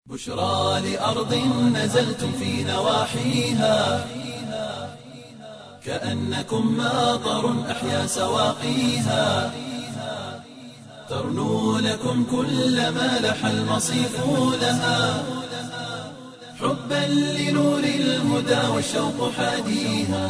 بشرى لأرض نزلتم في نواحيها كأنكم ماطر أحيا سواقيها ترنو لكم كل ما لح المصيف لها حبا لنور الهدى والشوق حاديها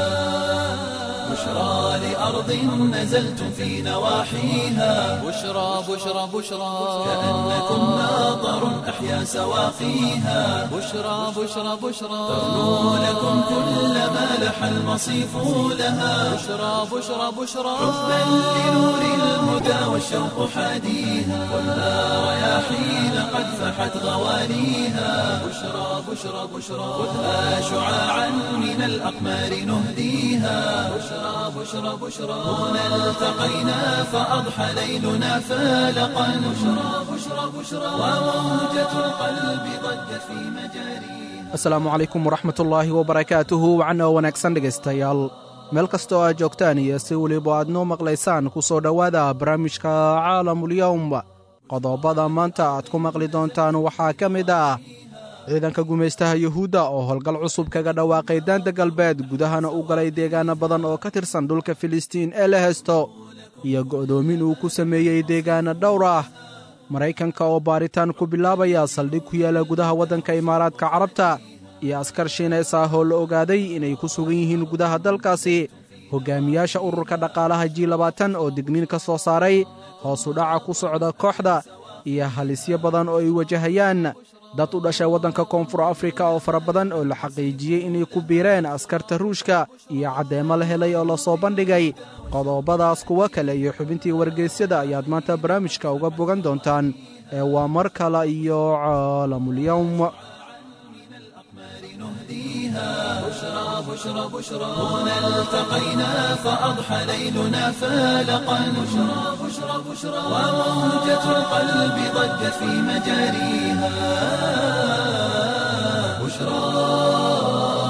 بشرى لأرض نزلتم في نواحيها بشرى بشرى بشرى كأنكم ماطر أحيا سواقيها بشرى بشرى بشرى ترنو لكم كل ما لح المصيف لها بشرى بشرى بشرى حبا لنور الهدى والشوق حاديها والنار رياحين قد فحت غوانيها بشرى بشرى بشرى خذها شعاعا من الأقمار نهديها بشرى بشرى بشرى هنا التقينا فأضحى ليلنا فالقا بشرى بشرى بشرى وموجة القلب ضجت في مجاريها asalaamu calaykum waraxmatullaahi wabarakaatuhu wacan oo wanaagsan dhegaystayaal meel kastoo aad joogtaan iyo si weliba aad noo maqlaysaan ku soo dhowaada barnaamijka caalamulyowm qodobada maanta aad ku maqli doontaan waxaa ka mid ah ciidanka gumaystaha yuhuudda oo howlgal cusub kaga dhawaaqay daanta galbeed gudahana u galay deegaano badan oo ka tirsan dhulka filistiin ee la heesto iyo go'doomin uu ku sameeyey deegaano dhowr ah maraykanka oo baaritaan ku bilaabaya saldhig ku yaala gudaha waddanka imaaraadka carabta iyo askar shiinays ah oo la ogaaday inay ku sugan yihiin gudaha dalkaasi hoggaamiyaasha ururka dhaqaalaha ji labaatan oo digniin ka soo saaray hoosu dhaca ku socda kooxda iyo halisyo badan oo ay wajahayaan dad u dhashay waddanka koonfur afrika oo fara badan oo la xaqiijiyey inay ku biireen askarta ruushka iyo caddeemo la helay oo la soo bandhigay qodobadaas kuwo kale iyo xubintii wargeysyada ayaad maanta barnaamijka uga bogan doontaan ee waa mar kale iyo caalamulyowm بشرى بشرى بشرى هنا التقينا فأضحى ليلنا فالقا بشرى بشرى بشرى وموجة القلب ضجت في مجاريها بشرى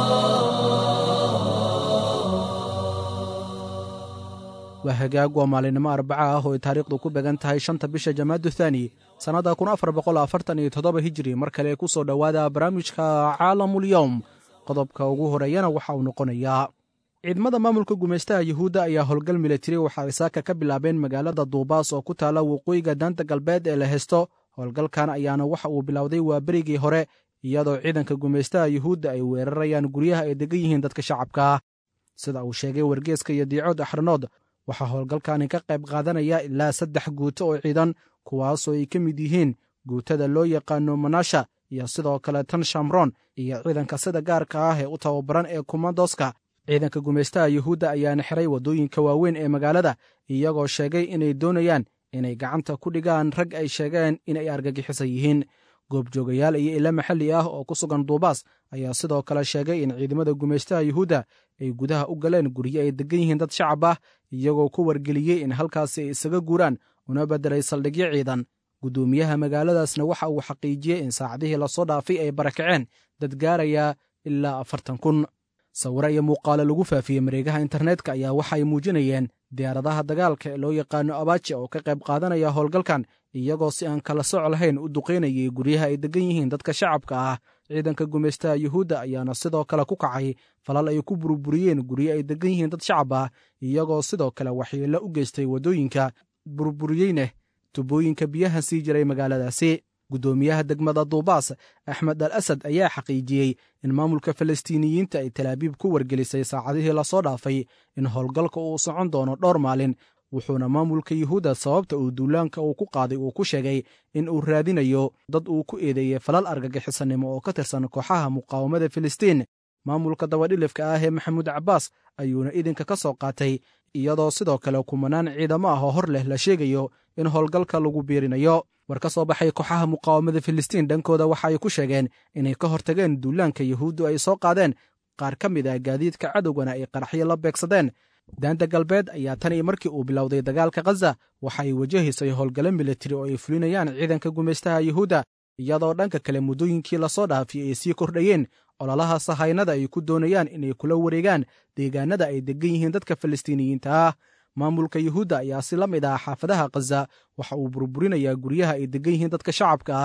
waa hagaag waa maalinimo arbaca ah oo ay taariikhdu ku began tahay shanta bisha jamaadu thaani sannadda kun afar boqol afartan iyo toddoba hijri mar kale ku soo dhowaada barnaamijka caalamulyowm qodobka ugu horeeyana waxa uu noqonayaa ciidamada maamulka gumaystaha yuhuudda ayaa howlgal militari waxa ay saaka ka bilaabeen magaalada duubaas oo ku taalla waqooyiga daanta galbeed ee la hesto howlgalkan ayaana waxa uu bilowday waa berigii hore iyadoo ciidanka gumaystaha yuhuudda ay weerarayaan guryaha ay degan yihiin dadka shacabka ah sida uu sheegay wargeeska iyo diicood axranood waxaa howlgalkani ka qayb qaadanaya ilaa saddex guuto oo ciidan kuwaasoo ay ka mid yihiin guutada loo yaqaano manasha iyo sidoo kale tan shamron iyo ciidanka sida gaarka ah ee u tababaran ee kumandoska ciidanka gumaystaha yuhuudda ayaana xiray waddooyinka waaweyn ee magaalada iyagoo sheegay inay doonayaan inay gacanta ku dhigaan rag ay sheegeen inay argagixisan yihiin goobjoogayaal iyo ilo maxalli ah oo ku sugan duubaas ayaa sidoo kale sheegay in ciidamada gumaystaha yuhuudda ay gudaha u galeen guryo ay degan yihiin dad shacab ah iyagoo ku wargeliyey in halkaasi ay isaga guuraan una beddelay saldhigyo ciidan guddoomiyaha magaaladaasna waxa uu xaqiijiyey in saacadihii lasoo dhaafay ay barakaceen dad gaaraya ilaa afartan kun sawiro iyo muuqaalo lagu faafiyey mareegaha internetka ayaa waxa ay muujinayeen diyaaradaha dagaalka ee loo yaqaano abaji oo ka qayb qaadanaya howlgalkan iyagoo si aan kala soc lahayn u duqaynayay guryaha ay degan yihiin dadka shacabka ah ciidanka gumaystaha yuhuudda ayaana sidoo kale ku kacay falal ay ku burburiyeen guryo ay degan yihiin dad shacab ah iyagoo sidoo kale waxyeello u geystay waddooyinka burburiyeyne tubooyinka biyaha sii jiray magaaladaasi guddoomiyaha degmada duubaas axmed al asad ayaa xaqiijiyey in maamulka falastiiniyiinta ay talaabiib ku wargelisay saacadihii lasoo dhaafay in howlgalka uu socon doono dhowr maalin wuxuuna maamulka yuhuudda sababta uu duulaanka uu ku qaaday uu ku sheegay in uu raadinayo dad uu ku eedeeyey falal argagixisanimo oo ka tirsan kooxaha muqaawamada filistiin maamulka dabadhilifka ah ee maxamuud cabbaas ayuuna idinka ka soo qaatay iyadoo sidoo kale kumanaan ciidamo ah oo hor leh la sheegayo in howlgalka lagu biirinayo war ka soo baxay kooxaha muqaawamada filistiin dhankooda waxa ay ku sheegeen inay ka hortageen duulaanka yuhuuddu ay soo qaadeen qaar ka mid ah gaadiidka cadowgana ay qaraxyo la beegsadeen daanta galbeed ayaa tan iyo markii uu bilowday dagaalka khaza waxa ay wajahaysay howlgalo militari oo ay fulinayaan ciidanka gumaystaha yuhuudda iyadoo dhanka kale muddooyinkii lasoo dhaafiyey ay sii kordhayeen ololaha sahaynada ay ku doonayaan inay kula wareegaan deegaanada ay degan yihiin dadka falastiiniyiinta ah maamulka yuhuudda ayaa si la mid ah xaafadaha khaza waxa uu burburinayaa guryaha ay degan yihiin dadka shacabka ah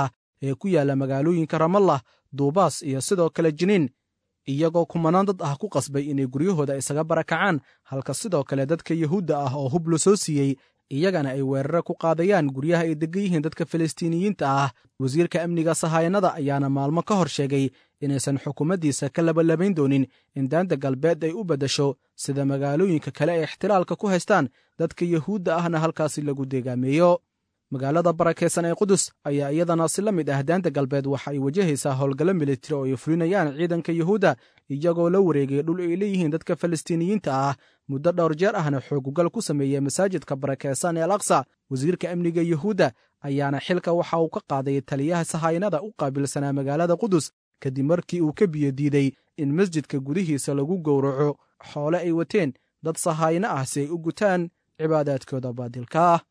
ee ku yaalla magaalooyinka ramallah duubaas iyo sidoo kale jiniin iyagoo kumanaan dad ah ku qasbay inay guryahooda isaga barakacaan halka sidoo kale dadka yuhuudda ah oo hub la soo siiyey iyagana ay weerare ku qaadayaan guryaha ay degan yihiin dadka falastiiniyiinta ah wasiirka amniga sahayanada ayaana maalmo ka hor sheegay inaysan xukuumaddiisa ka labalabayn doonin in daanta galbeed ay u beddesho sida magaalooyinka kale ay ixtilaalka ku haystaan dadka yuhuudda ahna halkaasi lagu deegaameeyo magaalada barakaysan ee qudus ayaa iyadana si la mid ah daanta galbeed waxa ay wajahaysaa howlgallo militari oo ay fulinayaan ciidanka yuhuudda iyagoo la wareegay dhul ay leeyihiin dadka falastiiniyiinta ah muddo dhowr jeer ahna xoogugal ku sameeyey masaajidka barakaysan ee al aqsa wasiirka amniga yuhuudda ayaana xilka waxa uu ka qaaday taliyaha sahayanada u qaabilsanaa magaalada qudus kadib markii uu ka biyo diiday in masjidka gudihiisa lagu gowraco xoole ay wateen dad sahaayno ah si ay u gutaan cibaadaadkooda baadilka ah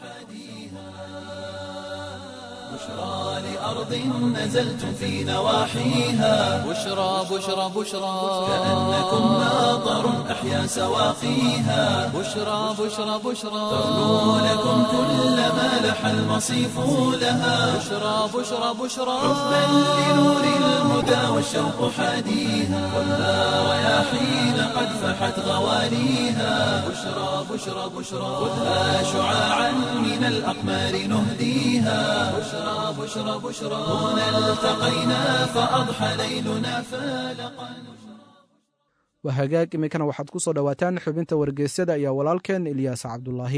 بشرى لأرض نزلتم في نواحيها بشرى بشرى بشرى كأنكم ماطر أحيا سواقيها بشرى بشرى بشرى ترنو لكم كل ما لح المصيف لها بشرى بشرى بشرى حبا لنور الهدى والشوق حاديها ولا رياحين قد فحت غواليها بشرى بشرى بشرى خذها شعاعا من الأقمار نهديها بشرى بشرى بشرى هنا التقينا فأضحى ليلنا فالقا waa hagaag iminkana waxaad ku soo dhowaataan xubinta wargeysyada iyo walaalkeen ilyaas cabdulaahi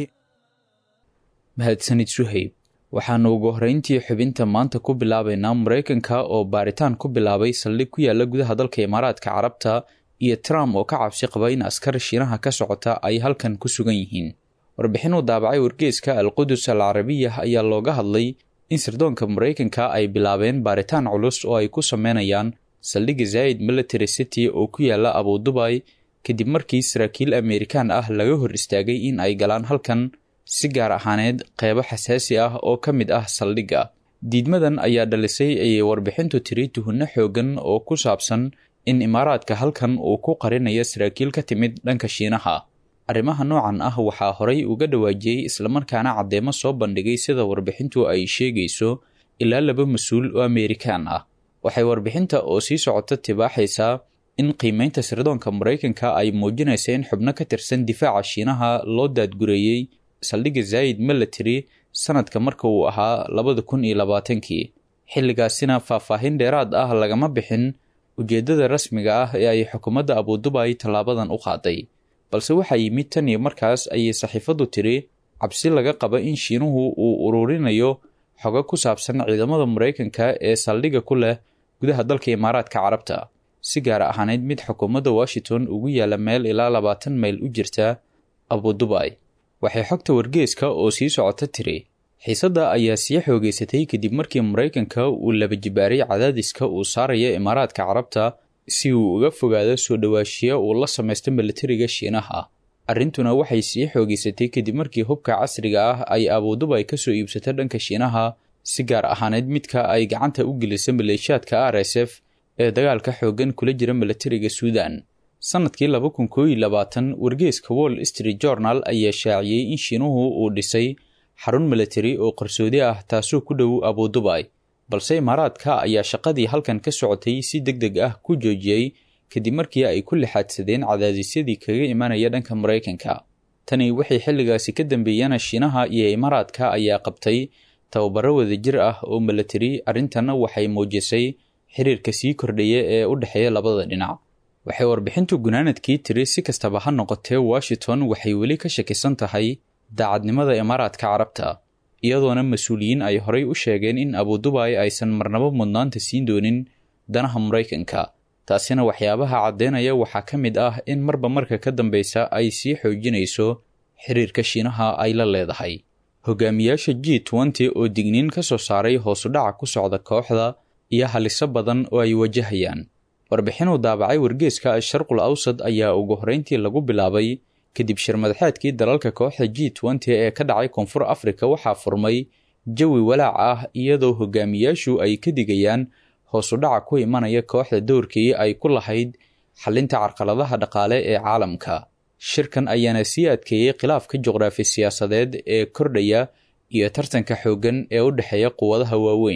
mahadsanid suhayb waxaannu ugu horrayntii xubinta maanta ku bilaabaynaa maraykanka oo baaritaan ku bilaabay saldhig ku yaalla gudaha dalka imaaraadka carabta iyo trump oo ka cabsi qaba in askar shiinaha ka socota ay halkan ku sugan yihiin warbixin uu daabacay wargeeska alqudus al carabiya ayaa looga hadlay in sirdoonka maraykanka ay bilaabeen baaritaan culus oo ay ku sameynayaan saldhigga zaid military city oo ku yaalla abudubay kadib markii saraakiil amerikaan ah laga hor istaagay in ay galaan halkan si gaar ahaaneed qeybo xasaasi ah oo ka mid ah saldhigga diidmadan ayaa dhalisay ayay warbixintu tiri tuhunno xoogan oo ku saabsan in imaaraadka halkan uu ku qarinayo saraakiil ka timid dhanka shiinaha arrimaha noocan ah waxaa horay uga dhawaajiyey islamarkaana caddeemo soo bandhigay sida warbixintu ay sheegayso ilaa laba mas-uul oo amerikaan ah waxay warbixinta oo sii socota tibaaxaysaa in qiimeynta sirdoonka maraykanka ay muujinaysa in xubno ka tirsan difaaca shiinaha loo daadgureeyey saldhigga zaid military sanadka marka uu ahaa labada kun iyo labaatankii xilligaasina faahfaahin dheeraad ah lagama bixin ujeeddada rasmiga ah ee ay xukuumadda abudubay tallaabadan u qaaday balse waxaa yimid tan iyo markaas ayay saxiifaddu tiri cabsi laga qaba in shiinuhu uu ururinayo xogo ku saabsan ciidamada maraykanka ee saldhigga ku leh gudaha dalka imaaraadka carabta si gaar ahaaneyd mid xukuumadda washington ugu yaalla meel ilaa labaatan mayl u jirta abudubay waxay xogta wargeeska oo sii socota tiri xiisadda ayaa sii xoogeysatay kadib markii maraykanka uu laba jibaaray cadaadiska uu saaraya imaaraadka carabta si uu uga fogaado soo dhowaashiya uu la samaysto militariga shiinaha arrintuna waxay sii xoogeysatay kadib markii hubka casriga ah ay abudubay ka soo iibsato dhanka shiinaha si gaar ahaaneyd midka ay gacanta u gelisa maleeshiyaadka r s f ee dagaalka xooggan kula jira militariga suudan sannadkii laba kun koo iyo labaatan wargeeska wall street journal ayaa shaaciyey in shiinuhu uu dhisay xarun militari oo qarsoodi ah taasoo ku dhow abudubay balse imaaraadka ayaa shaqadii halkan ka socotay si deg deg ah ku joojiyey kadib markii ay ku lixaadsadeen cadaadisyadii kaga imanaya dhanka maraykanka tani waxay xilligaasi ka dambeeyana shiinaha iyo imaaraadka ayaa qabtay tababaro wadajir ah oo militari arrintanna waxay muujisay xiriirka sii kordhaya ee u dhexeeya labada dhinac waxay warbixintu gunaanadkii tiri si kastaba ha noqotee washington waxay weli ka shakisan tahay daacadnimada imaaraadka carabta iyadoona mas-uuliyiin ay horay u sheegeen in abudubay aysan marnabo mudnaanta siin doonin danaha maraykanka taasina waxyaabaha caddeynaya waxaa ka mid ah in marba marka ka dambeysa ay sii xoojinayso xiriirka shiinaha ay la leedahay hogaamiyaasha g nty oo digniin ka soo saaray hoosudhaca ku socda kooxda iyo haliso badan oo ay wajahayaan warbixinuu daabacay wargeeska sharqul awsad ayaa ugu horreyntii lagu bilaabay kadib shirmadaxeedkii dalalka kooxda g nty ee ka dhacay koonfur afrika waxaa furmay jawi walaac ah iyadoo hogaamiyaashu ay ka digayaan hoosudhaca ku imanaya kooxda dowrkii ay ku lahayd xalinta carqaladaha dhaqaale ee caalamka shirkan ayaana sii adkeeyey khilaafka juqraafi siyaasadeed ee kordhaya iyo tartanka xooggan ee u dhexeeya quwadaha waaweyn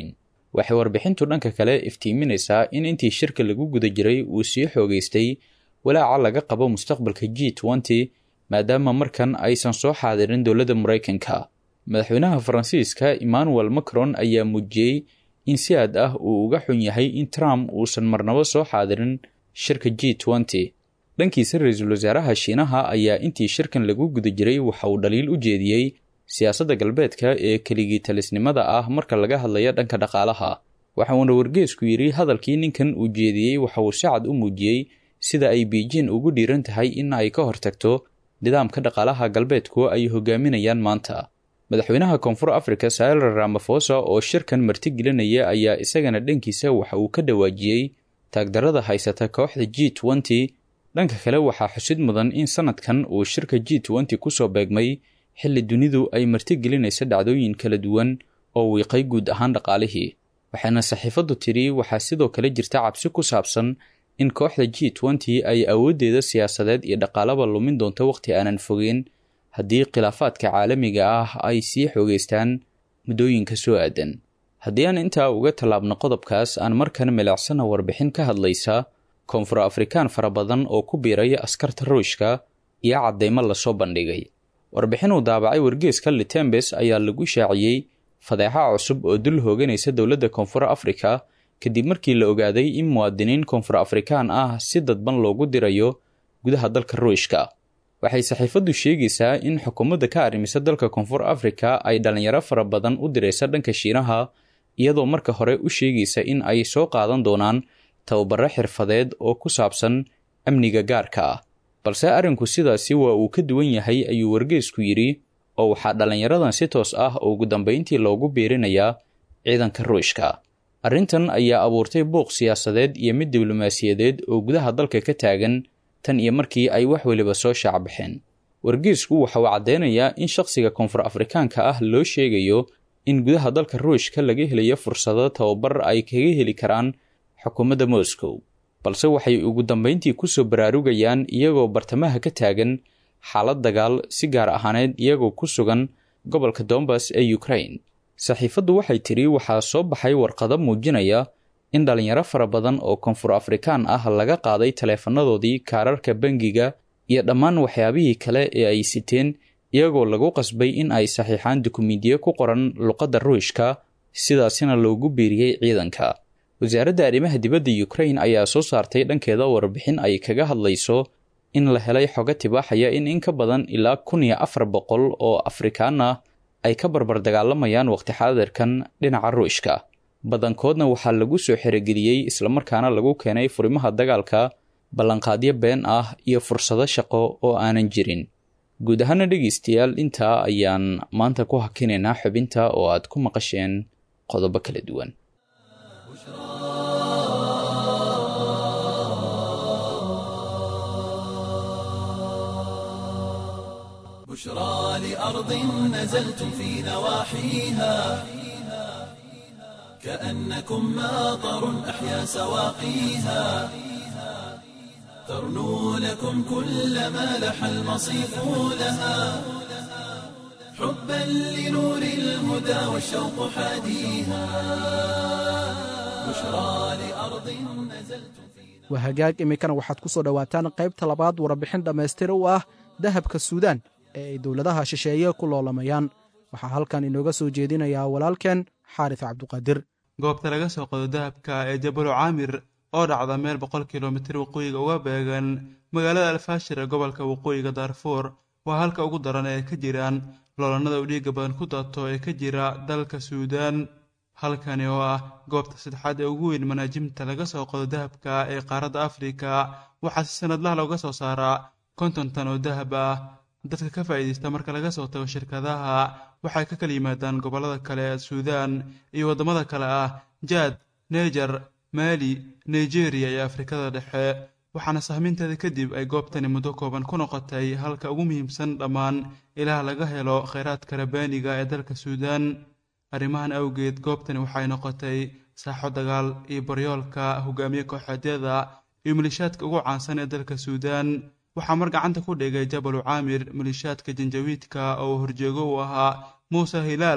waxay warbixintu dhanka kale iftiiminaysaa in intii shirka lagu guda jiray uu sii xoogeystay walaaca laga qabo mustaqbalka g nty maadaama markan aysan soo xaadirin dowladda maraykanka madaxweynaha faransiiska emmanuel macron ayaa muujiyey in si aad ah uu uga xun yahay in trump uusan marnabo soo xaadirin shirka g nty dhankiisa ra-iisul wasaaraha shiinaha ayaa intii shirkan lagu guda jiray waxa uu dhaliil u jeediyey siyaasadda galbeedka ee keligii talisnimada ah marka laga hadlayo dhanka dhaqaalaha waxa uuna wargeesku yidhi hadalkii ninkan uu jeediyey waxa uu si cad u muujiyey sida ay beijing ugu dhiiran tahay in ay ka hortagto nidaamka dhaqaalaha galbeedku ay hogaaminayaan maanta madaxweynaha koonfur africa sailer ramafosa oo shirkan martigelinaya ayaa isagana dhankiisa waxa uu ka dhawaajiyey taagdarada haysata kooxda g nty dhanka kale waxaa xusid mudan in sanadkan uu shirka g nty kusoo beegmay xilli dunidu ay martigelinaysa dhacdooyin kala duwan oo wiiqay guud ahaan dhaqaalihii waxaana saxiifaddu tidhi waxaa sidoo kale jirta cabsi ku saabsan in kooxda g nty ay awooddeeda siyaasadeed iyo dhaqaalaba lumin doonto wakhti aanan fogeen haddii khilaafaadka caalamiga ah ay sii xoogeystaan muddooyinka soo aadan haddii aan intaa uga tallaabno qodobkaas aan markan milicsana warbixin ka hadlaysa koonfur afrikaan fara badan oo ku biiraya askarta ruushka iyo caddaymo lasoo bandhigay warbixin uu daabacay wargeeska litembes ayaa lagu shaaciyey fadeexa cusub oo dul hooganaysa dowladda koonfur afrika kadib markii la ogaaday in muwaadiniin koonfur afrikaan ah si dadban loogu dirayo gudaha dalka ruushka waxay saxiifaddu sheegaysaa in xukuumadda ka arrimisa dalka koonfur afrika ay dhallinyaro fara badan u diraysa dhanka shiinaha iyadoo marka hore u sheegaysa in ay soo qaadan doonaan tababaro xirfadeed oo ku saabsan amniga gaarka ah balse arrinku sidaasi waa uu ka duwan yahay ayuu wargeesku yidhi oo waxaa dhallinyaradan si toos ah ugu dambayntii loogu biirinayaa ciidanka ruushka arrintan ayaa abuurtay buuq siyaasadeed iyo mid diblomaasiyadeed oo gudaha dalka ka taagan tan iyo markii ay wax weliba soo shaacbaxeen wargeesku waxa uu caddeynayaa in shakhsiga koonfur afrikaanka ah loo sheegayo in gudaha dalka ruushka laga helayo fursado tababar ay kaga heli karaan xukuumadda moscow balse waxay ugu dambayntii kusoo baraarugayaan iyagoo bartamaha ka taagan xaalad dagaal si gaar ahaaneed iyagoo ku sugan gobolka dombas ee ukraine saxiifaddu waxay tidhi waxaa soo baxay warqado muujinaya in dhallinyaro fara badan oo koonfur afrikaan ah laga qaaday taleefanadoodii kaararka bangiga iyo dhammaan waxyaabihii kale ee ay siteen iyagoo lagu qasbay in ay saxiixaan dukumiintiyo ku qoran luqadda ruushka sidaasina loogu biiriyey ciidanka wasaaradda arrimaha dibadda ukraine ayaa soo saartay dhankeeda warbixin ay kaga hadlayso in la helay xogo tibaaxaya in in ka badan ilaa kun iyo afar boqol oo afrikaan ah ay ka barbar dagaalamayaan waqti xaadirkan dhinaca ruushka badankoodna waxaa lagu soo xerogeliyey islamarkaana lagu keenay furimaha dagaalka ballanqaadyo been ah iyo fursado shaqo oo aanan jirin guud ahaana dhegaystayaal intaa ayaan maanta ku hakinaynaa xubinta oo aad ku maqasheen qodobo kala duwan بشرى لأرض نزلتم في نواحيها كأنكم ماطر أحيا سواقيها ترنو لكم كل ما لح المصيف لها حبا لنور الهدى والشوق حاديها بشرى لأرض نزلتم في waa hagaag iminkana waxaad ku soo dhowaataan qaybta labaad warbixin dhammaystir u ah dahabka suudaan ee ay dowladaha shisheeye ku loolamayaan waxaa halkan inooga soo jeedinayaa walaalkeen xaaris cabduqaadir goobta laga soo qodo dahabka ee jabalu caamir oo dhacda meel boqol kilomitir waqooyiga uga beegan magaalada alfaashir ee gobolka waqooyiga daarfuur waa halka ugu daran ee ka jiraan loolanada u dhiiga badan ku daato ee ka jira dalka suudaan halkani oo ah goobta saddexaad ee ugu weyn manaajimta laga soo qodo dahabka ee qaaradda afrika waxaa si sanadlaha looga soo saaraa konton tan oo dahab ah dadka ka faa'iidaysta marka laga soo tago shirkadaha waxay ka kala yimaadaan gobollada kale ee suudaan iyo waddamada kale ah jaad neejar maali nigeriya iyo afrikada dhexe waxaana sahminteeda kadib ay goobtani muddo kooban ku noqotay halka ugu muhiimsan dhammaan ilaah laga helo khayraadka rabaaniga ee dalka suudaan arrimahan awgeed goobtani waxay noqotay saaxo dagaal iyo baryoolka hogaamiye kooxeedyada iyo malishaadka ugu caansan ee dalka suudaan waxaa mar gacanta ku dhigay jabalu caamir malishaadka janjawiidka oo horjeego uu ahaa muuse hilaal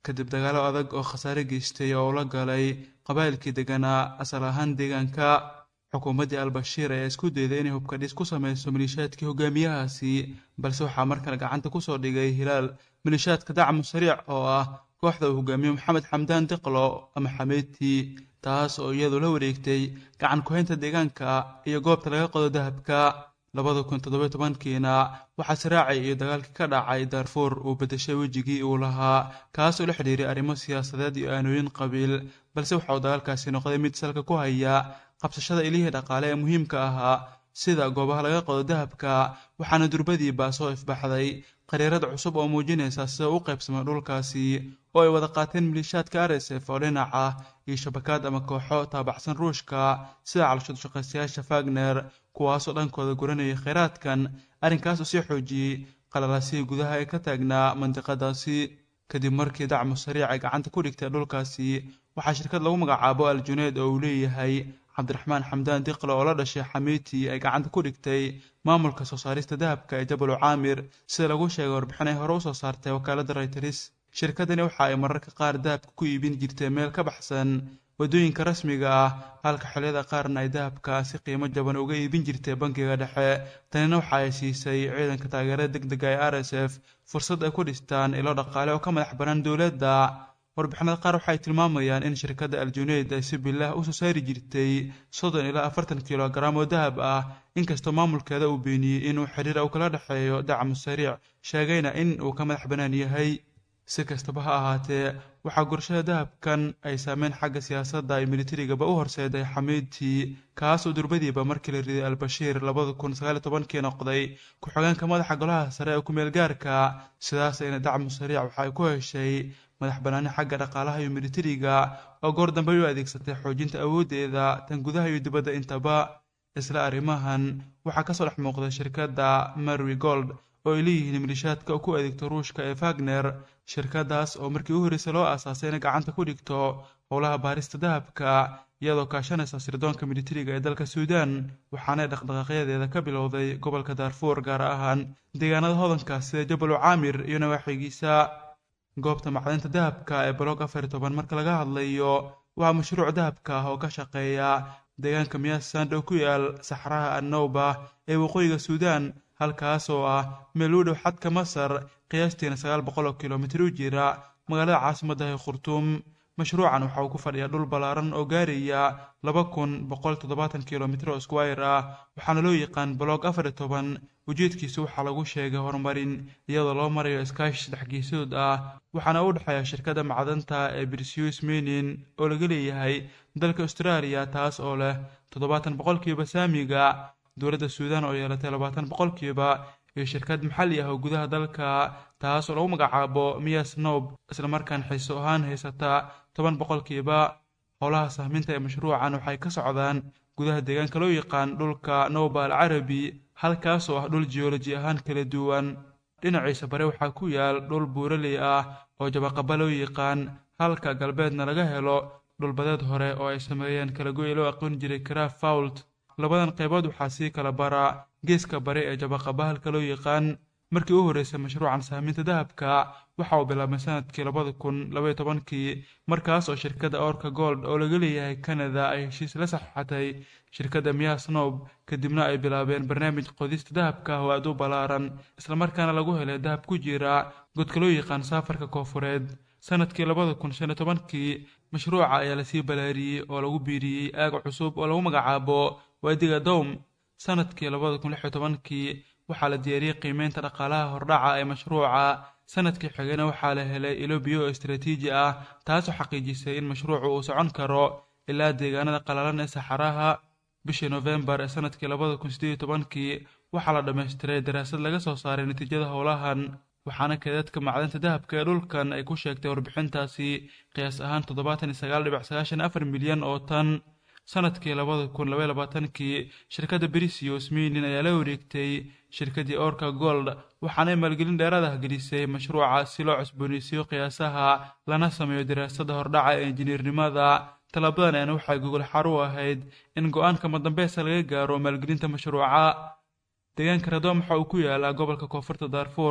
kadib dagaalo adag oo khasaare geystay oo ula galay qabaa'ilkii deganaa asal ahaan deegaanka xukuumaddii al-bashiir ayaa isku dayday inay hubkadhis ku sameyso maliishaadkii hogaamiyahaasi balse waxaa markale gacanta kusoo dhigay hilaal maliishaadka dacmu sariic oo ah kooxda uu hogaamiye maxamed xamdaan diqlo ama xameedtii taas oo iyadu la wareegtay gacan ku-haynta deegaanka iyo goobta laga qodo dahabka labada kun toddoba tobankiina waxaa siraacay iyo dagaalkii ka dhacay daarfuur uu bedeshay wejigii uu lahaa kaas oo la xidhiiray arrimo siyaasadeed iyo aanooyin qabiil balse waxa uu dagaalkaasi noqday mid salka ku haya qabsashada ilihii dhaqaale ee muhiimka ahaa sida goobaha laga qodo dahabka waxaana durbadiiba soo ifbaxday qariirad cusub oo muujinaysa sida u qaybsamay dhulkaasi oo ay wada qaateen maliishaadka r s f oo dhinac ah iyo shabakaad ama kooxo taabacsan ruushka sida calashad shaqaystayaasha fagner kuwaasoo dhankooda guranayay kheyraadkan arrinkaas oo sii xoojiyey qalalaasihii gudaha ee ka taagnaa mandiqadaasi kadib markii dacmu sariic ay gacanta ku dhigtay dhulkaasi waxaa shirkad lagu magacaabo al juneed oo uu leeyahay cabdiraxmaan xamdaan diqle oo la dhashay xamiiti ay gacanta ku dhigtay maamulka soo saarista dahabka ee jabalu caamir sida lagu sheegay warbixin ay hore usoo saartay wakaaladda rayters shirkadani waxa ay mararka qaar dahabka ku iibin jirtay meel ka baxsan waddooyinka rasmiga ah halka xilliyada qaarna ay dahabka si qiimo jaban uga iibin jirtay bankiga dhexe tanina waxa ay siisay ciidanka taageerada deg dega ee r s f fursad ay ku dhistaan ilo dhaqaale oo ka madax bannaan dowladda warbixinada qaar waxay tilmaamayaan in shirkadda aljuneyd ay si bilah usoo saari jirtay soddon ilaa afartan kilogaram oo dahab ah inkastoo maamulkeeda uu beeniyey inuu xiriir uu kala dhexeeyo dacmu sariic sheegayna in uu ka madax bannaan yahay si kastaba ha ahaatee waxaa gurashada dahabkan ay saameyn xagga siyaasadda ay militarigaba u horseeday xamiidtii kaasoo durbadiiba markii la riday al-bashiir labada kun sagaal iyo tobankii noqday ku-xigeenka madaxa golaha sare ee ku-meel gaarka sidaasayna dacmu sariic waxa ay ku heshay madax bannaani xagga dhaqaalaha iyo militariga oo goor dambe u adeegsatay xoojinta awooddeeda tan gudaha iyo dibadda intaba isla arrimahan waxaa kasoo dhex muuqday shirkadda marwi gold oo ay leeyihiin maliishaadka ku adeegto ruushka ee fagner shirkadaas oo markii u horreysay loo aasaasay inay gacanta ku dhigto howlaha baarista dahabka iyadoo kaashanaysa sirdoonka militariga ee dalka suudaan waxaanay dhaqdhaqaaqyadeeda ka bilowday gobolka daarfuur gaar ahaan deegaanada hodankaas sida jabalu caamir iyo nawaaxigiisa goobta macdinta dahabka ee balog afar toban marka laga hadlayo waa mashruuc dahabka ah oo ka shaqeeya deegaanka miyasand oo ku yaal saxraha annowba ee waqooyiga suudaan halkaas oo ah meel u dhow xadka masar qiyaastiina sagaal boqol oo kilomitir u jira magaalada caasimadda ee khurtuum mashruucan waxa uu ku fadhiyaa dhul ballaaran oo gaaraya laba kun boqol toddobaatan kilomitir oo squire ah waxaana loo yaqaan balog afar iyo toban ujeedkiisu waxaa lagu sheegay horumarin iyadoo loo marayo iskaashi saddex geesood ah waxaana u dhexeeya shirkadda macdanta ee brisius menin oo laga leeyahay dalka australia taas oo leh toddobaatan boqolkiiba saamiga dowladda suudaan oo yeelatay labaatan boqolkiiba iyo shirkad maxalli ah oo gudaha dalka taas oo lagu magacaabo miyas nob islamarkaan xiiso ahaan haysata toban boqolkiiba howlaha sahminta ee mashruucan waxay ka socdaan gudaha deegaanka loo yaqaan dhulka noba al carabi halkaas oo ah dhul geoloji ahaan kala duwan dhinaciisa bare waxaa ku yaal dhul buuraley ah oo jabaqaba loo yaqaan halka galbeedna laga helo dhulbadeed hore oo ay sameeyeen kalagoy loo aqoon jiray craf fault labadan qaybood waxaa sii kala bara geeska bare ee jabaqaba halka loo yaqaan markii u horreysay mashruucan sahminta dahabka waxa uu bilaabmay sanadkii labada kun labaiyo tobankii markaas oo shirkadda orka gold oo laga leeyahay canada ay heshiis la saxeixatay shirkadda miyas nob kadibna ay bilaabeen barnaamij qodista dahabka oo aad u ballaaran islamarkaana lagu helay dahab ku jira godka loo yaqaan saafarka koofureed sanadkii labada kun shan iyo tobankii mashruuca ayaa lasii balaariyey oo lagu biiriyey aag cusub oo lagu magacaabo waadiga dowm sanadkii labada kun lix iyo tobankii waxaa la diyaariyey qiimeynta dhaqaalaha hordhaca ee mashruuca sanadkii xigana waxaa la helay ilo biyo oo istaraatiiji ah taasoo xaqiijisay in mashruucu uu socon karo ilaa deegaanada qalalan ee saxaraha bishii nofembar ee sanadkii labada kun sideed iyo tobankii waxaa la dhammaystiray daraasad laga soo saaray natiijada howlahan waxaana keedadka macdanta dahabka ee dhulkan ay ku sheegtay warbixintaasi qiyaas ahaan toddobaatan iyo sagaal dhibic sagaashan afar milyan oo tan sanadkii labada kun labaiy labaatankii shirkadda brisius minin ayaa la wareegtay shirkaddii orka gold waxaanay maalgelin dheeraad ah gelisay mashruuca si loo cusbooneysiiyo qiyaasaha lana sameeyo daraasadda hordhaca ee injineernimada tallaabadan ayna waxay gogol xar u ahayd in go-aanka madambeesa laga gaaro maalgelinta mashruuca deegaanka radom waxa uu ku yaalaa gobolka koonfurta daarfuur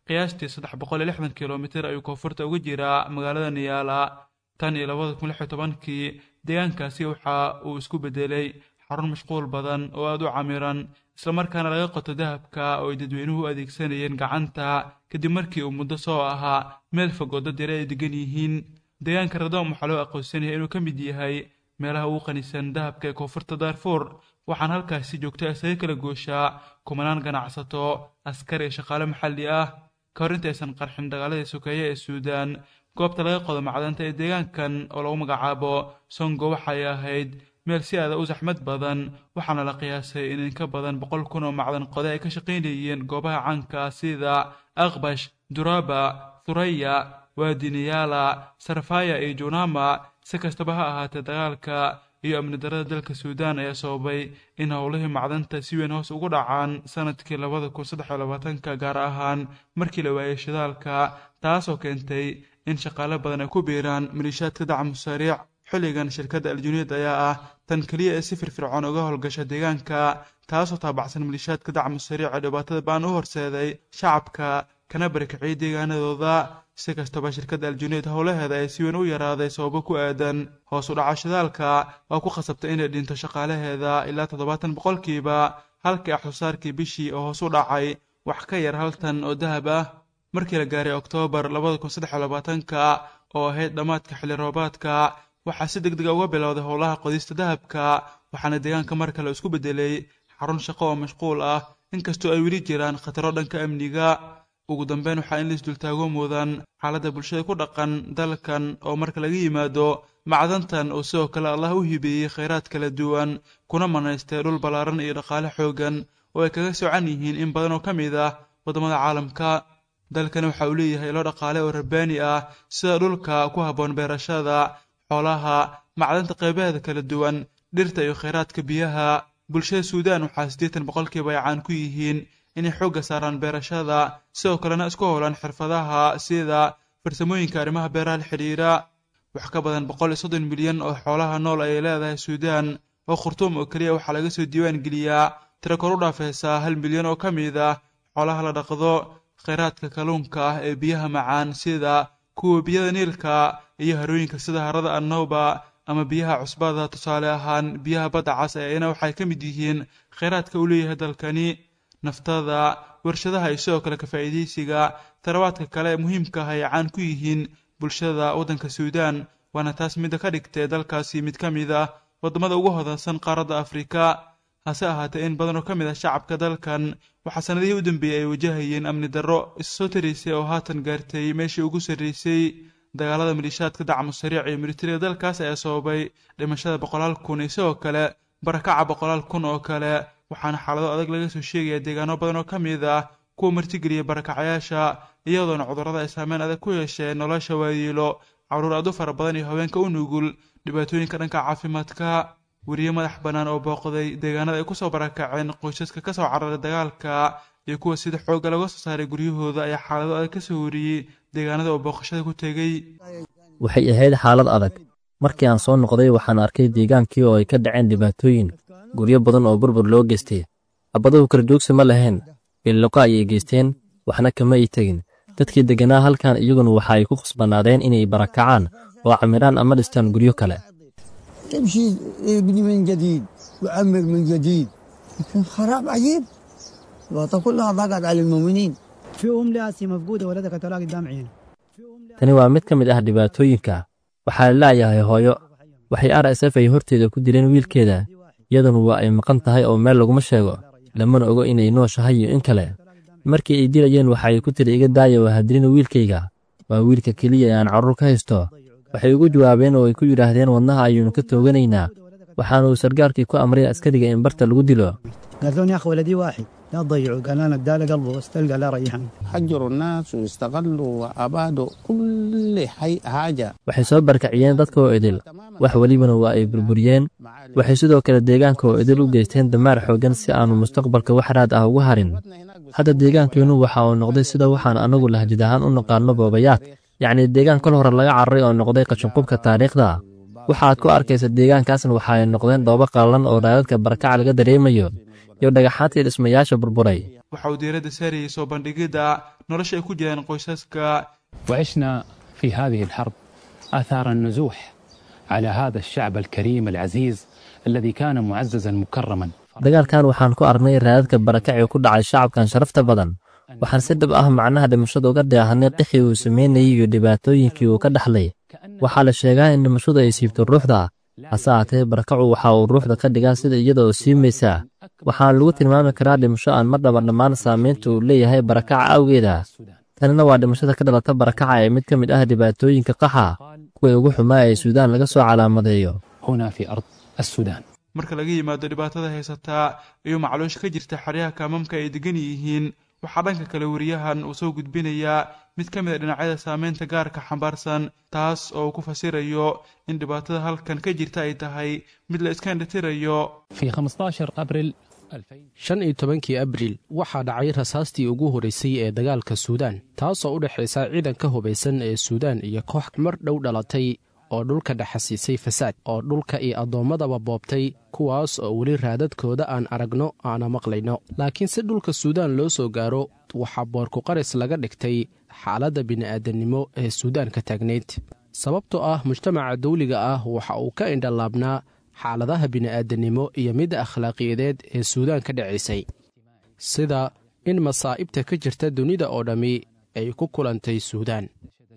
qiyaastii saddex boqol iyo lixdan kilomitir ayuu koonfurta uga jiraa magaalada niyaala tan iyo labada kun lix iyo tobankii deegaankaasi waxa uu isku bedelay xarun mashquul badan oo aada u camiran islamarkaana laga qoto dahabka oo ay dadweynuhu u adeegsanayeen gacanta kadib markii uu muddo soo ahaa meel fog oo dad yare ay degan yihiin deegaanka radoom waxaa loo aqoonsanaya inuu ka mid yahay meelaha ugu qanisan dahabka ee koonfurta daarfuur waxaan halkaasi joogta isaga kala gooshaa kumanaan ganacsato askar iyo shaqaale maxalli ah ka hor intaysan qarxin dagaaladii sokeeye ee suudaan goobta laga qodo macdanta ee deegaankan oo lagu magacaabo songo waxay ahayd meel si aada u saxmad badan waxaana la qiyaasay in in ka badan boqol kun oo macdan qode ay ka shaqaynayeen goobaha caanka sida aqbash duraba thuraya waadiniyaala sarfaya iyo junama si kastaba ha ahaatee dagaalka iyo amni darada dalka suudaan ayaa sababay in howlihii macdanta si weyn hoos ugu dhacaan sanadkii labada kun saddex iyo labaatanka gaar ahaan markii la waayay shidaalka taasoo keentay in shaqaale badan ay ku biiraan maliishaadka dacmu sariic xilligan shirkadda aljuniid ayaa ah tan keliya ee si firfircoon uga howlgasha deegaanka taasoo taabacsan maliishaadka dacmu sariic ee dhibaatada baan u horseeday shacabka kana barakiciyay deegaanadooda si kastaba shirkadda aljuniid howlaheeda ay si weyn u yaraaday sababo ku aadan hoos u dhaca shidaalka oo ku khasabtay inay dhinto shaqaalaheeda ilaa toddobaatan boqolkiiba halkii axsusaarkii bishii oo hoos u dhacay wax ka yar hal tan oo dahab ah markii la gaaray oktoobar labada kun saddex iyo labaatanka oo ahayd dhammaadka xilli roobaadka waxaa si deg dega uga bilowday howlaha qodista dahabka waxaana deegaanka mar kale isku beddelay xarun shaqo oo mashquul ah inkastoo ay weli jiraan khataro dhanka amniga ugu dambeyn waxaa in laisdultaago mudan xaaladda bulshada ku dhaqan dalkan oo marka laga yimaado macdantan oo sidoo kale allah u hibeeyey khayraad kala duwan kuna manaystay dhul ballaaran iyo dhaqaale xoogan oo ay kaga socan yihiin in badan oo ka mid ah waddamada caalamka dalkani waxa uu leeyahay ilo dhaqaale oo rabbaani ah sida dhulka ku habboon beerashada xoolaha macdanta qaybaheeda kala duwan dhirta iyo khayraadka biyaha bulshada suudaan waxaa siddeetan boqolkiiba ay caan ku yihiin inay xoogga saaraan beerashada sidoo kalena isku howlaan xirfadaha sida farsamooyinka arrimaha beeraha la xidhiira wax ka badan boqol iyo soddon milyan oo xoolaha nool ayay leedahay suudaan oo khurtuum oo keliya waxaa laga soo diiwaan geliyaa tiro kor u dhaafaysaa hal milyan oo ka mid ah xoolaha la dhaqdo khayraadka kalluunka ah ee biyaha macaan sida kuwa biyada niilka iyo harooyinka sida harada annowba ama biyaha cusbada tusaale ahaan biyaha badda cas ee ayna waxay ka mid yihiin khayraadka uu leeyahay dalkani naftada warshadaha iyo sidoo kale ka faa'iidaysiga tarawaadka kale ee muhiimka ah ay caan ku yihiin bulshada waddanka suudaan waana taas midda ka dhigtay dalkaasi mid ka mid ah waddamada ugu hodansan qaaradda afrika hase ahaatee in badan oo ka mid ah shacabka dalkan waxaa sannadihii u dambeeyey ay wajahayeen amni darro issoo taraysay oo haatan gaartay meeshii ugu sarraysay dagaalada maliishaadka dacmu sariic iyo militariga dalkaas ayaa sababay dhimashada boqolaal kun iyo sidoo kale barakaca boqolaal kun oo kale waxaana xaalado adag laga soo sheegaya deegaano badan oo ka mid ah kuwa martigeliya barakacayaasha iyadoona cudurrada ay saameyn adag ku yeesheen nolosha waayiilo caruur aad u fara badan iyo haweenka u nugul dhibaatooyinka dhanka caafimaadka weriye madax bannaan oo booqday deegaanada ay kusoo barakaceen qoysaska ka soo cararay dagaalka iyo kuwa sida xoogga laga soo saaray guryahooda ayaa xaalado adag ka soo wariyey deegaanada oo booqashada ku tegey waxay ahayd xaalad adag markii aan soo noqday waxaan arkay deegaankii oo ay ka dhaceen dhibaatooyin guryo badan oo burbur loo geystay abbaduhu kala joogsi ma lahayn billiqo ayay geysteen waxna kama ay tegin dadkii degganaa halkan iyaguna waxa ay ku khasbanaadeen inay barakacaan oo camiraan ama dhistaan guryo kale تمشي ابني من جديد وعمر من جديد لكن خراب عجيب الوطن كلها ضاقت على المؤمنين في أم لاسي مفقودة ولدها تلاقي قدام عينه tani waa mid ka mid ah dhibaatooyinka waxaa la laayahay hooyo waxay r s f ay horteeda ku dileen wiilkeeda iyaduna waa ay maqan tahay oo meel laguma sheego lamana ogo inay nooshahay iyo in kale markii ay dilayeen waxa ay ku tiri iga daaya waa hadilina wiilkayga waa wiilka keliya ee aan carruur ka haysto waxay ugu jawaabeen oo ay ku yidhaahdeen wadnaha ayuunu ka tooganaynaa waxaanuu sargaalkii ku amray askariga in barta lagu dilo قالت لهم يا أخي ولدي واحد لا تضيعوا قال أنا اداله قلبه بس تلقى لا ريحان حجروا الناس واستغلوا وأبادوا كل حي حاجة waxay soo barkaciyeen dadka oo idil wax welibana waa ay burburiyeen waxay sidoo kale deegaanka oo idil u geysteen damaar xooggan si aanu mustaqbalka wax raad ah uga harin hadda deegaankeennu waxa uu noqday sida waxaan annagu lahjid ahaan u naqaanno boobayaad yacnii deegaan kol hore laga cararay oo noqday qashinqubka taariikhda waxaad ku arkaysa deegaankaasna waxa ay noqdeen dhoobo qallalan oo raadadka barakaca laga dareemayo iyo dhagaxaantii dhismayaasha burburay waxa uu diiradda saarayay soo bandhigidda nolosha ay ku jiraan qoysaska وعشنا في هذه الحرب آثار النزوح على هذا الشعب الكريم العزيز الذي كان معززا مكرما dagaalkan waxaan ku aragnay raadadka barakacii ku dhacay shacabkan sharafta badan waxaan si dhab ah macnaha dhimashada uga dheehanay qixii uu sameynayay iyo dhibaatooyinkii uu ka dhaxlay waxaa la sheegaa in dhimashadu ay siibto ruuxda hase aatee barakacu waxa uu ruuxda ka dhigaa sida iyada oo siimaysaa waxaa lagu tilmaami karaa dhimasho aan mar dhaba dhammaan saamaynta uu leeyahay barakaca awgeeda tanina waa dhimashada ka dhalata barakaca ee mid ka mid ah dhibaatooyinka qaxa kuwii ugu xumaa ee suudaan laga soo calaamadeeyo هنا في أرض السودان marka laga yimaado dhibaatada haysataa iyo macluusha ka jirta xeryaha kaamamka ay degan yihiin waxaa dhanka kale wariyahan uu soo gudbinayaa mid ka mid a dhinacyada saameynta gaarka xambaarsan taas oo uu ku fasirayo in dhibaatada halkan ka jirta ay tahay mid la iska indhatirayo في 15 أبريل 2000 shan iyo tobankii abriil waxaa dhacay rasaastii ugu horeysay ee dagaalka suudaan taasoo u dhexaysa ciidanka hubaysan ee suudaan iyo koox mar dhow dhalatay oo dhulka dhexasiisay fasaad oo dhulka iyo addoommadaba boobtay kuwaas oo weli raadadkooda aan aragno aana maqlayno laakiin si dhulka suudaan loo soo gaaro waxaa boorkuqaris laga dhigtay xaaladda bini'aadannimo ee suudaan ka taagnayd sababtoo ah mujtamaca dawliga ah waxa uu ka indhalaabnaa xaaladaha bini'aadannimo iyo midda akhlaaqiyadeed ee suudaan ka dhacaysay sida in masaa'ibta ka jirta dunida oo dhammi ay ku kulantay suudaan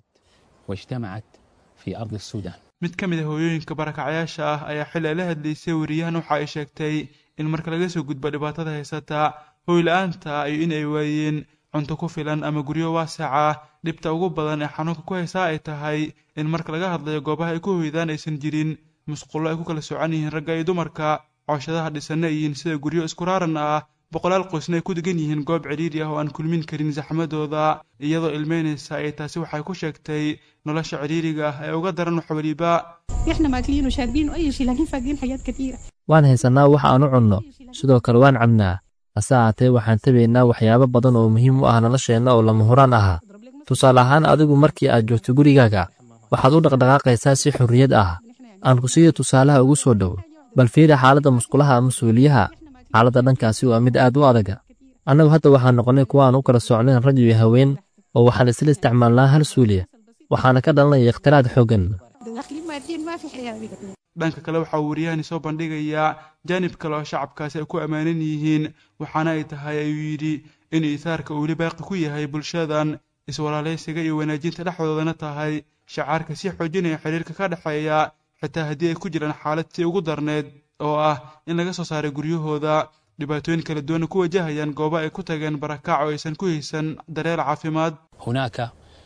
واجتمعت في أرض السودان mid ka mid a hooyooyinka barakacyaasha ah ayaa xili ay la hadlaysay wariyahan waxa ay sheegtay in marka laga soo gudbo dhibaatada haysata hooy la-aanta iyo in ay waayeen cunto ku filan ama guryo waasaca dhibta ugu badan ee xanuunka ku haysaa ay tahay in marka laga hadlayo goobaha ay ku hoydaan aysan jirin musqullo ay ku kala socan yihiin ragga iyo dumarka cooshadaha dhisanna ay yihiin sida guryo isku raaran ah boqolaal qoysna ay ku degan yihiin goob cidhiiri ah oo aan kulmin karin saxmadooda iyadoo ilmeynaysa ay taasi waxay ku sheegtay nolosha cidhiiriga ah ee uga daran wax weliba احنا ماكلين وشاربين واي شيء لكن فاقدين حاجات كثيره waan haysannaa wax aan u cunno sidoo kale waan cabnaa hase aatee waxaan tabaynaa waxyaabo badan oo muhiim u ah nolosheenna oo lama huraan ahaa tusaale ahaan adigu markii aad joogto gurigaaga waxaad u dhaqdhaqaaqaysaa si xorriyad ah aan ku siiyo tusaalaha ugu soo dhow bal fiiri xaaladda musqulaha ama suuliyaha xaaladda dhankaasi waa mid aad u adaga annagu hadda waxaan noqonnay kuwa aan u kala socnayn rag iyo haween oo waxaan isla isticmaalnaa hal suuliya waxaana ka dhalanaya ikhtiraad xooggan داخلين ماديا ما في حياه بقى. dhanka kale waxaa uu wariyahani soo bandhigayaa jaanib kale oo shacabkaasi ay ku ammaanan yihiin waxaana ay tahay ayuu yidhi in iisaarka uu weli baaqi ku yahay bulshadan iswalaalaysiga iyo wanaajinta dhexdoodana tahay shacaarka sii xoojinaya xiriirka ka dhexeeya xitaa haddii ay ku jiraan xaalad tii ugu darneed oo ah in laga soo saaray guryahooda dhibaatooyin kala duwana ku wajahayaan goobo ay ku tageen barakac oo aysan ku haysan daryeel caafimaad هناك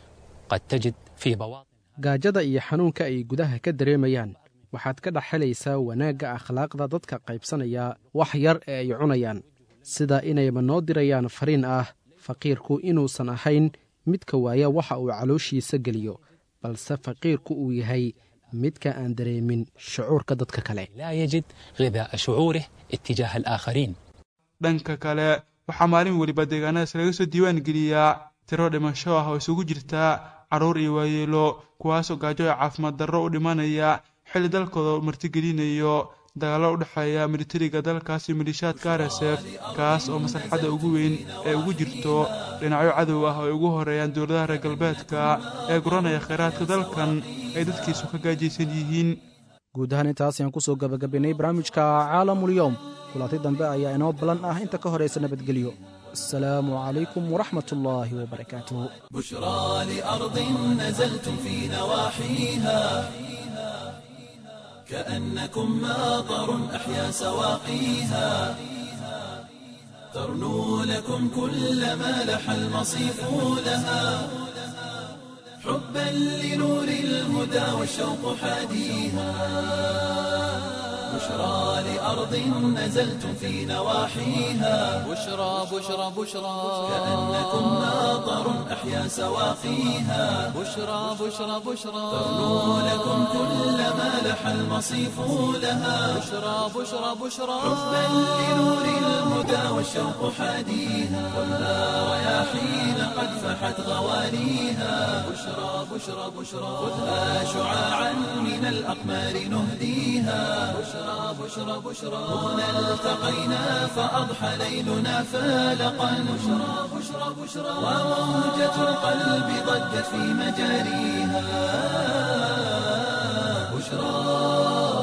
قد تجد في بواطن gaajada iyo xanuunka ay gudaha ka dareemayaan waxaad ka dhex helaysaa wanaagga akhlaaqda dadka qaybsanaya wax yar ee ay cunayaan sida inayba noo dirayaan fariin ah faqiirku inuusan ahayn midka waaya waxa uu calooshiisa geliyo balse faqiirku uu yahay midka aan dareemin shucuurka dadka kale لا يجد غذاء شعوره اتجاه الآخرين dhanka kale waxaa maalin weliba deegaanadaas laga soo diiwaan geliyaa tiro dhimasho ah oo isugu jirta carruur iyo waayeelo kuwaasoo gaajo ee caafimaad darro u dhimanaya xilli dalkooda martigelinayo dagaallo u dhexeeya militariga dalkaas iyo malishaadka rsf kaas oo maslaxadda ugu weyn ee ugu jirto dhinacyo cadow ah oo ay ugu horeeyaan dowladaha reer galbeedka ee guranaya khayraadka dalkan ay dadkiisu ka gaajaysan yihiin guud ahaan intaas ayaan ku soo gabagabaynay barnaamijka caalamulyoom kulanti dambe ayaa inoo ballan ah inta ka horaysa nabadgelyo asalaamu calaykum waraxmat ullaahi wabarakaatuh بشرى لأرض نزلتم في نواحيها كأنكم ماطر أحيا سواقيها ترنو لكم كل ما لح المصيف لها حبا لنور الهدى والشوق حاديها بشرى لأرض نزلتم في نواحيها بشرى بشرى بشرى كأنكم ماطر أحيا سواقيها بشرى بشرى بشرى ترنو لكم كل ما لح المصيف لها بشرى بشرى بشرى حبا لنور الهدى والشوق حاديها ولا رياحين قد فحت غوانيها بشرى بشرى بشرى خذها شعاعا من الأقمار نهديها بشرى بشرى بشرى بشرى هنا التقينا فأضحى ليلنا فالقا بشرى بشرى بشرى وموجة القلب ضجت في مجاريها بشرى